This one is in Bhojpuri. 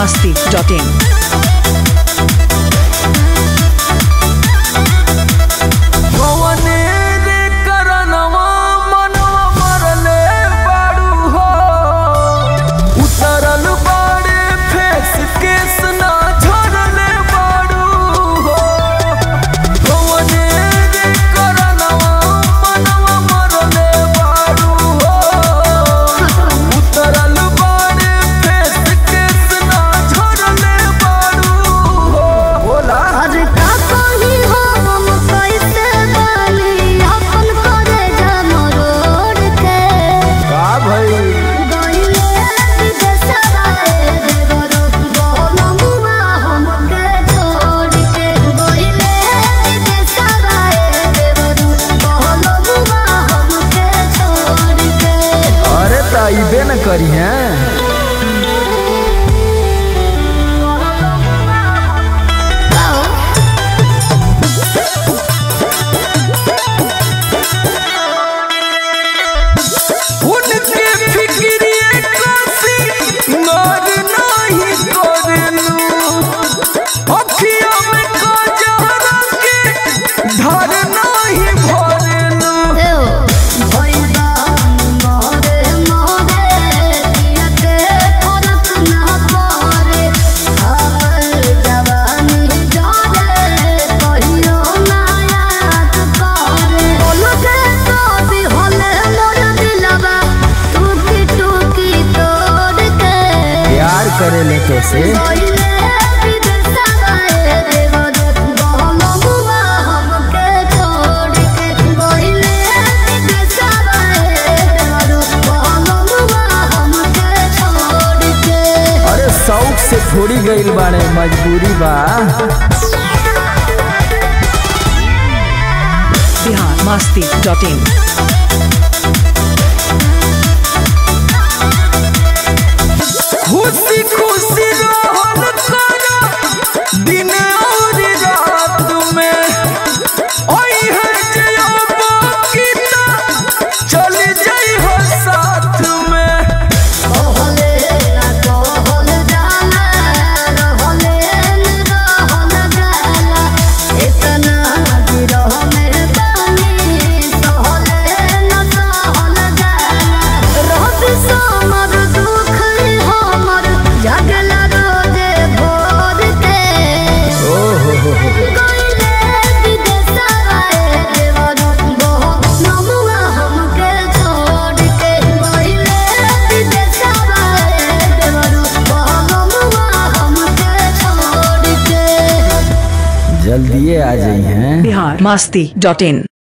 masti.in. कवने रे करनवा मनवा मरले बाड़ू हो उतरल बाड़े फेस केस ना झरले बाड़ू हो कवने रे करनवा मनवा मरले बाड़ू हो उतरल बाड़े फेस केस ना झरले बाड़ू हो बोला अरे का कही हो हम कैसे बानी अपन करे जमरोड़ के का भई गइले विदेशवा रे देवरो बोलमुआ हमके छोड़ के गइले विदेशवा रे देवरो बोलमुआ हमके छोड़ के अरे त अइबे न करी हैं उनके फिक्रिए कासी नार नाही करलू अखियों में काजरा के धार नाही भरलू भइला मोरे मोरे दियते फरक ना परे आवर जवानी जाने कहियो ना याद करे बोलके तो भी होले मोर दिलवा टूटी टूटी तोड़ के प्यार करेले तो से गइले विदेशवा रे देवरो बोलमुआ हमके छोड़ के गइले विदेशवा रे देवरो बोलमुआ हमके छोड़ के अरे शौक से थोड़ी गइल बाड़े मजबूरी बा Bihar masti.in. खुशी खुशी रहल करा दिन और रात में ओई है जे बाकीता चल जाई हो साथ में कहले ना कहल जाला रहले न रहल जाला इतना गिरह में पानी सहले न सहल जाला रहत समर दुख हमर जगला रोजे भोर के ओ हो हो हो गइले विदेशवा रे देवरो बहुत नमुआ हमके छोड़ के गइले विदेशवा रे देवरो बहुत नमुआ हमके छोड़ के जल्दिए आ जाई हैं Bihar masti.in.